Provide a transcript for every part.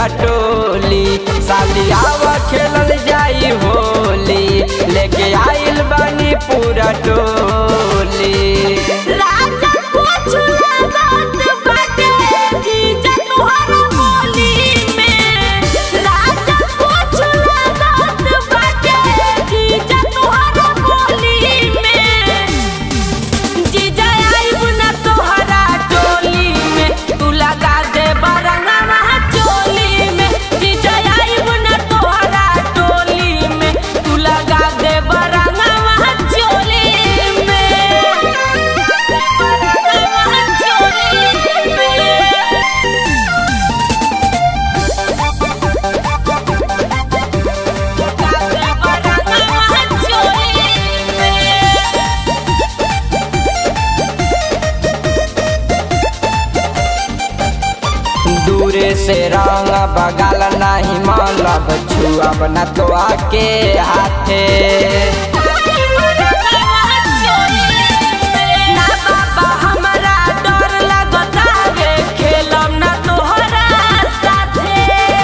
पूरा टोली साली आवा खेलल जाई होली लेके आइल बानी पूरा टोली राजा कुछ लागत बाटे जीजा तोहरा बोली में राजा कुछ लागत बाटे जीजा तोहरा बोली में जीजा आइब ना तोहरा टोली में तू लगा दे बरंगवा चोली में जीजा आइब ना तोहरा टोली में तू लगा दे बरंगवा चोली में बरंगवा चोली में बरंगवा चोली में दूरे से रंग बगाल नहीं मतलब छुअब न तो आके हाथे ना बाबा हमरा डर लगता रे खेलम ना तोहरा साथे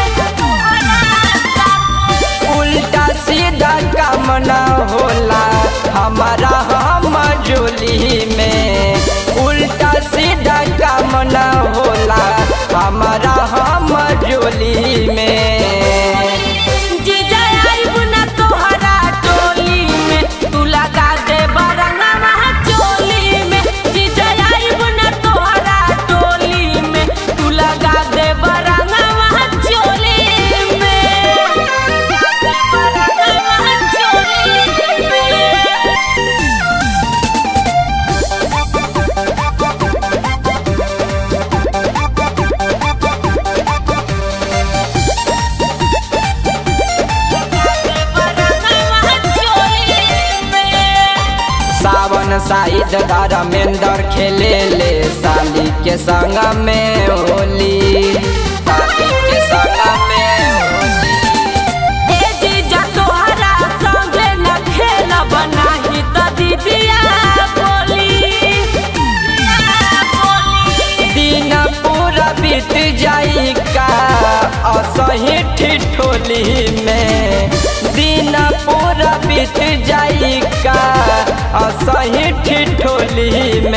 उल्टा सीधा काम न होला हमारा हम जोली में उल्टा सीधा काम न होला हमारा हम जोली में जीजा आइब ना तोहरा टोली में तू लगा दे बरंगवा चोली में जीजा आइब ना तोहरा टोली में तू लगा दे बरंगवा चोली में बरंगवा चोली में बरंगवा चोली में सावन साइद धर्मेंद्र खेले ले साली के संग में होली साली के संग में होली ए जीजा तोहरा संगे न खेलब नाही त दीदिया बोली दिन पूरा बीत जाई का असही ठिठोली में दिन पूरा बीत जाई का असही ठिठोली